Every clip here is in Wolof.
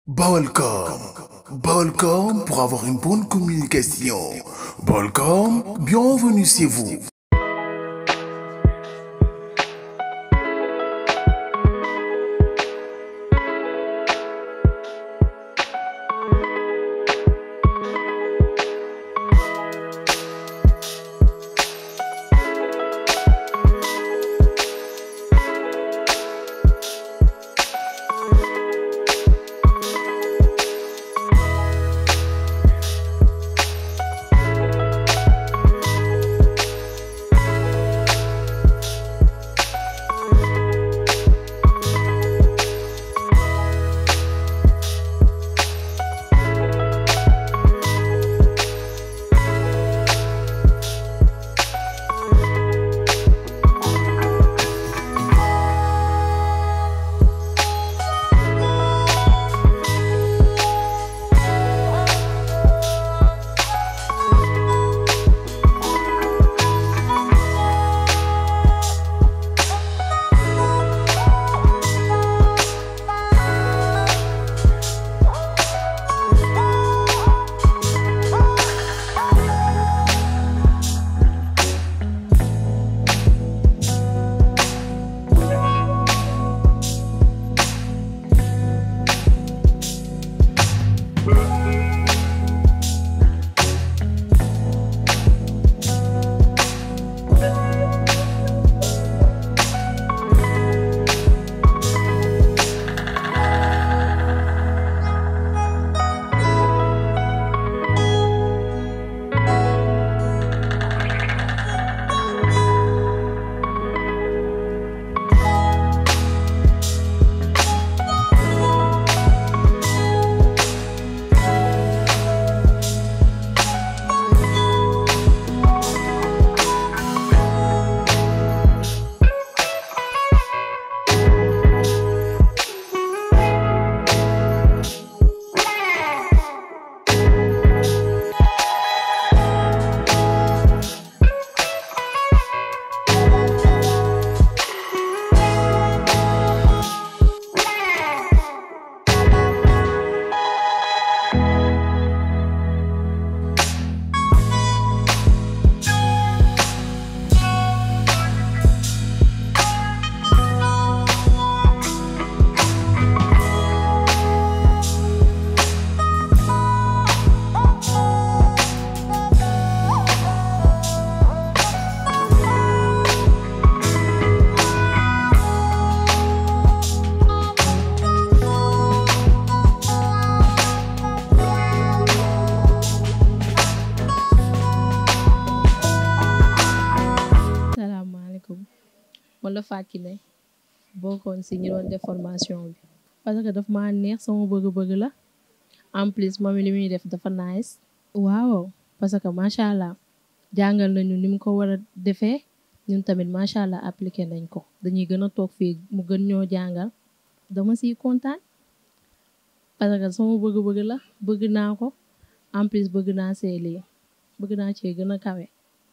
Balcom. Balcom pour avoir une bonne communication. Balcom, bienvenue chez vous. salaamaaleykum man la Fatou Kiné bokkoon si ñi doon def formation bi parce que daf maa neex sama bëgg-bëgg la en plus moom li muy def dafa nice waaw parce que macha allah jàngal nañu ni mu ko war a defee ñun tamit macha allah appliqué nañ ko dañuy gën a toog fii mu gën ñoo jàngal dama siy kontaan parce que sama bëgg-bëgg la bëgg naa ko en plus bëgg naa see lii bëgg naa cee gën a kawe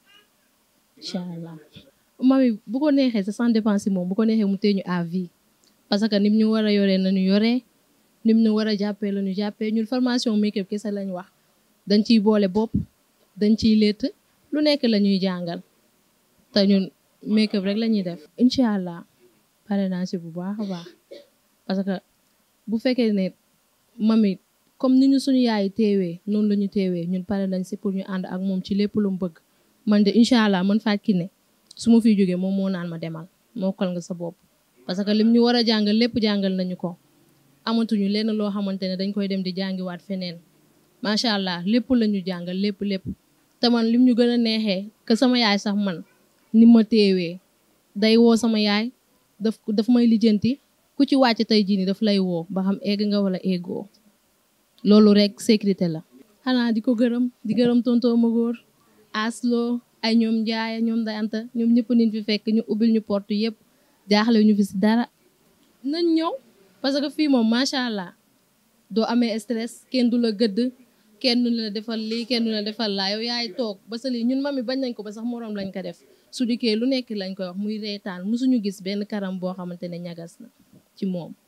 incha allah mami bu ko neexee sa sans dépense moom bu ko neexee mu téye ñu à vie parce que nim ñu war a yoree nañu yoree nim ñu war a jàppee la ñu jàppee ñun formation make-up kese lañ wax dañ ciy boole bopp dañ ciy létt lu nekk la ñuy jàngal te ñun make-up rek la ñuy def incha allah pare naa si bu baax a baax parce que bu fekkee ne mami comme ni ñu suñu yaay teewee noonu la ñu teewee ñun pare nañ si pour ñu ànd ak moom ci lépp lu mu bëgg man de incha allah man Fatou Kiné su ma fiy jógee moom moo naan ma demal mokkal nga sa bopp parce que lim ñu war a jàngal lépp jàngal nañu ko amatuñu lenn loo xamante ne dañ koy dem di jàngiwaat feneen macha allah lépp la ñu jàngal lépp lépp te man lim ñu gën a neexee que sama yaay sax man ni ma teewee day woo sama yaay daf daf may lijjanti ku ci wàcc tey jii nii daf lay woo ba xam egg nga wala eggoo loolu rek sécurité la xanaa di ko gërëm di gërëm tontoo ma góor aslo ay ñoom njaaya ñoom dayanta ñoom ñëpp niñ fi fekk ñu ubbil ñu porte yëpp jaaxle ñu fi si dara nañ ñëw parce que fii moom macha allah doo amee stress kenn du la gëdd kenn du la defal lii kenn du la defal laa yow yaay toog ba sa lii ñun mami bañ nañ ko ba sax moroom lañ ko def su dikkee lu nekk lañ koy wax muy reetaan musuñu gis benn karam boo xamante ne ñagas na ci moom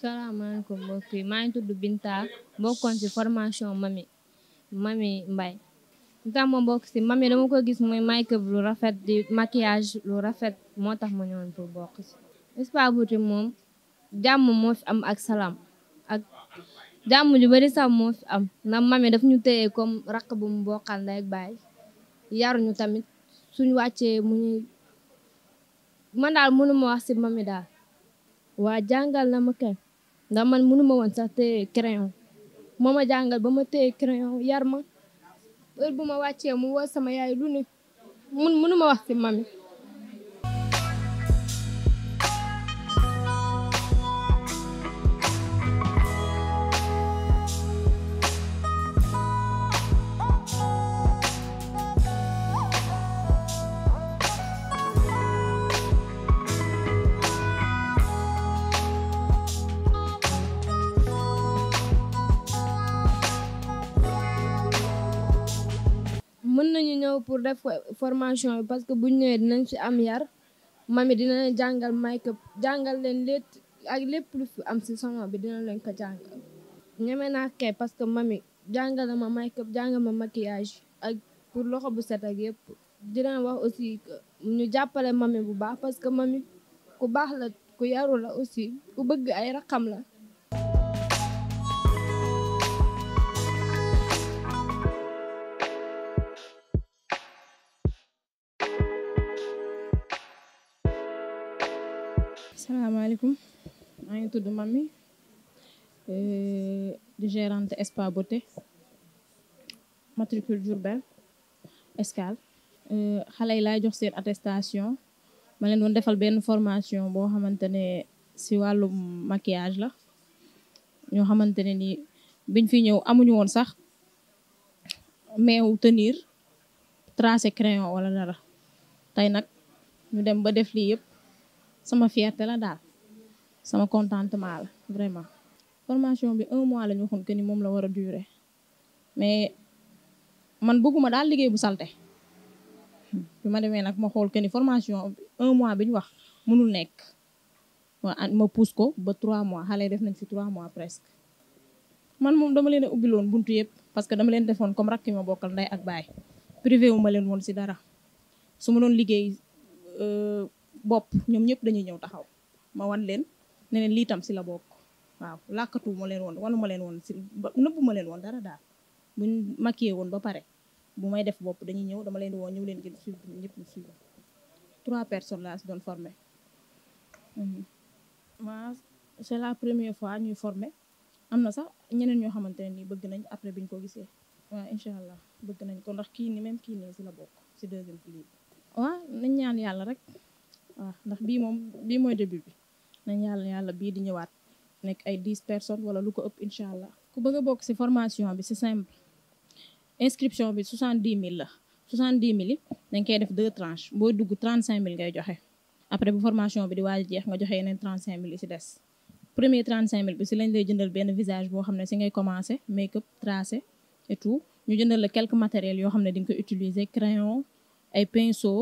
salaamaaleykum mbokk yi maa ngi tudd Binta bokkoon ci formation mami mami Mbaye li tax ma bokk ci mami dama ko gis muy make-up lu rafet di maquillage lu rafet moo tax ma ñëwoon pour bokk ci Spa Beauty moom jàmm moo fi am ak salaam ak jàmm ju bari sax moo fi am ndax mami daf ñu téye comme rakk bu mu bokkal ndey ak baay yaruñu tamit suñu wàccee mu ñuy man daal mënuma wax ci mami daal waa jàngal na ma kay ndax man mënuma woon sax téye crayon moo ma jàngal ba ma téye crayon yar ma heure bu ma wàccee mu woo sama yaay lu ne mun mënuma wax ci mami mën nañu ñëw pour def formation bi parce que buñ ñëwee dinañ ci am yar mami dina leen jàngal make-up jàngal leen lépp ak lépp lu fi am ci salon bi dina leen ko jàngal ñeme naa kay parce que mami jàngal na ma make-up jàngal ma maquillage ak pour loxo bu set ak yëpp dina wax aussi que ñu jàppale mami bu baax parce que mami ku baax la ku yaru la aussi ku bëgg ay raxam la salaamaaleykum maa ngi tudd Mami di gérante Spa Beauté matricule Diourbel Escale xale yi laay jox seen attestation ma leen doon defal benn formation boo xamante ne si wàllum maquillage la ñoo xamante ne ni biñ fi ñëw amuñu woon sax meew tenir tracé crayon wala dara tey nag ñu dem ba def lii yëpp sama fierté la daal sama contentement la vraiment formation bi un mois la ñu waxoon que ni moom la war a durer mais man bëgguma daal liggéey bu salte bi ma demee nag ma xool que ni formation bi un mois bi ñu wax mënul nekk ma ma pousse ko ba trois mois xale def nañ fi trois mois presque man moom dama leen a ubbiloon buntu yëpp parce que dama leen defoon comme rakk ma bokkal ndey ak baay privé wu ma leen woon si dara su ma doon liggéey bopp ñoom ñëpp dañuy ñëw taxaw ma wan leen ne leen lii tam si la bokk waaw làkkatu ma leen woon wanu ma leen woon si nëbbu ma leen woon dara daal buñ maquillé woon ba pare bu may def bopp dañuy ñëw dama leen di woon ñëw leen ngeen suivre ñëpp ñu suivre trois personnes laa si doon formé waaw c'est la première fois ñuy formé am na sax ñeneen ñoo xamante ne nii bëgg nañ après biñ ko gisee waaw incha allah bëgg nañ ko ndax kii ni même kii nii si la bokk si deuxième pilier bi waaw nañ ñaan yàlla rek waaw ndax bii moom bii mooy début bi nañ yàlla yàlla bii di ñëwaat nekk ay dix personnes wala lu ko ëpp incha allah ku bëgg a bokk si formation bi c'est simple inscription bi soixante dix mille la soixante dix mille yi dañ koy def deux tranches booy dugg trente cinq mille ngay joxe après bu formation bi di waaj a jeex nga joxe yeneen trente cinq mille yi si des premier trente cinq mille bi si lañ lay jëndal benn visage boo xam ne si ngay commencer make up tracé et tout ñu jëndal la quelques matériels yoo xam ne di nga koy utiliser crayon ay pinceau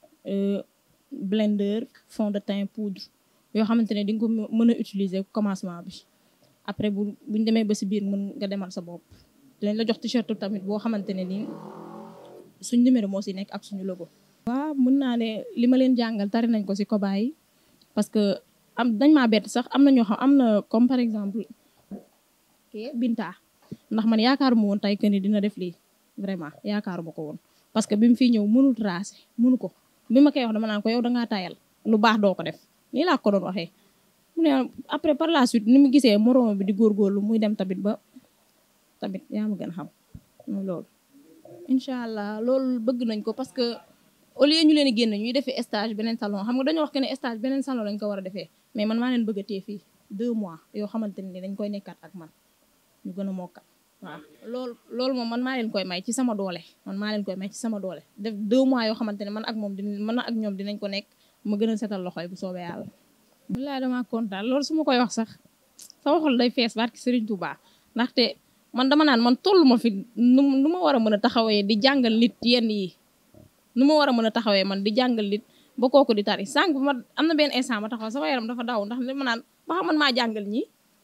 blender fond de teint poudre yoo xamante ne di nga ko mën a utiliser commencement bi après bu buñ demee ba si biir mën nga demal sa bopp dinañ la jox t-shirt tamit boo xamante ne nii suñ numéro moo si nekk ak suñu logo. waaw mën naa ne li ma leen jàngal tari nañ ko si kobaay yi parce que am dañ maa bett sax am na ñoo xam am na comme par exemple ke Binta ndax man yaakaaruma woon tey que ni dina def lii vraiment yaakaaruma ko woon parce que bi mu fiy ñëw mënul tracé mënu ko bi ma koy wax dama naan ko yow dangaa tayal lu baax doo ko def nii laa ko doon waxee mu ne après par la suite ni mu gisee moroom bi di góorgóorlu muy dem tamit ba tamit yaa ma gën a xam loolu incha allah loolu bëgg nañ ko parce que au lieu ñu leen di génn ñuy defee stage beneen salon xam nga dañoo wax que ne stage beneen salon lañ ko war a defee mais man maa leen bëgg a téye fii deux mois yoo xamante ne dañ koy nekkaat ak man ñu gën a mokkal waaw loolu loolu moom man maa leen koy may ci sama doole man maa leen koy may ci sama doole def deux mois yoo xamante ne man ak moom dinañ man ak ñoom dinañ ko nekk ma gën a setal loxoy bu soobee yàlla. wallaahi damaa kontaan loolu su ma koy wax sax sama xol day fees barki Serigne Touba ndaxte man dama naan man tollu ma fi nu nu ma war a mën a taxawee di jàngal nit yenn yi nu ma war a mën a taxawee man di jàngal nit ba kooku di tari sànq ma am na benn instant ma taxaw sama yaram dafa daw ndax li ma naan ba xam man maa jàngal ñi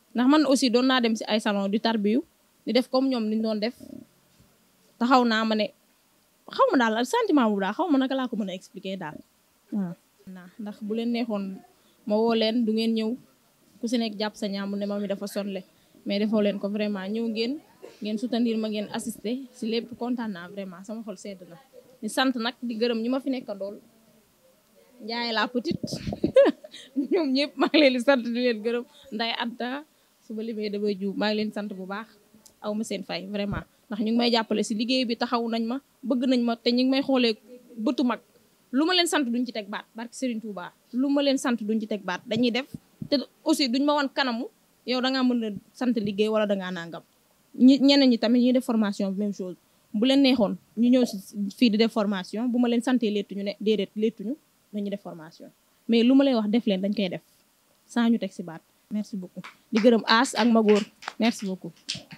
ndax man aussi doon naa dem si ay salon di tarbiyu di def comme ñoom niñ doon def taxaw naa ma ne xaw ma daal sentiment boobu daal xaw ma naka laa ko mën a expliquer daal waaw. ndax bu leen neexoon ma woo leen du ngeen ñëw ku si nekk jàpp sa ñaamu ne ma mi dafa sonle mais defoo leen ko vraiment ñëw ngeen ngeen soutenir ma ngeen assister si lépp kontaan naa vraiment sama xol sedd na. di sant nag di gërëm ñi ma fi nekkandool Ndiaye la petite ñoom ñëpp maa ngi leen di sant di leen gërëm nday Anta suba limee damay jiw maa ngi leen sant bu baax aw ma seen fay vraiment ndax ñu ngi may jàppale si liggéey bi taxaw nañ ma bëgg nañ ma te ñu ngi may xoolee bëtu mag lu ma leen sant duñ ci teg baat barki Serigne Touba lu ma leen sant duñ ci teg baat dañuy def te aussi duñ ma wan kanamu yow da ngaa mën a sant liggéey wala da ngaa nangam ñi ñeneen ñi tamit ñuy def formation même chose bu leen neexoon ñu ñëw si fii di def formation bu ma leen santee léttuñu ne déedéet léttuñu dañuy def formation mais lu ma leen wax def leen dañ koy def sans ñu teg si baat merci beaucoup di gërëm As ak Magóor merci beaucoup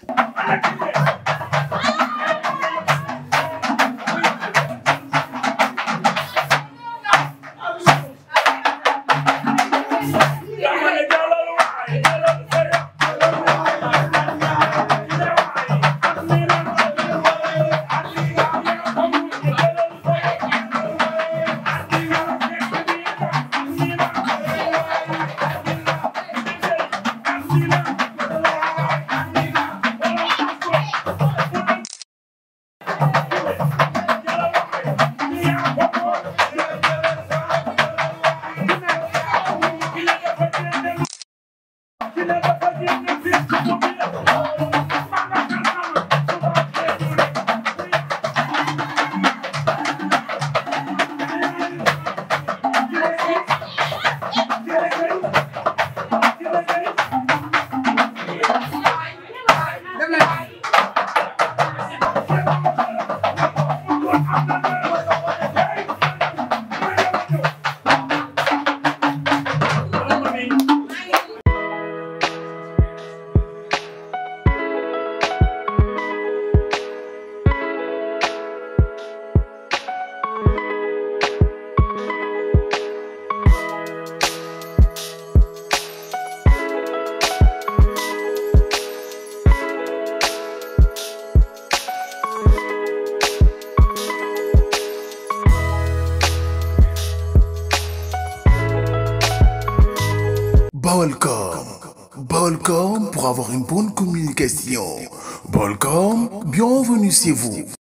Balcom. Balcom pour avoir une bonne communication. Balcom, bienvenue chez vous.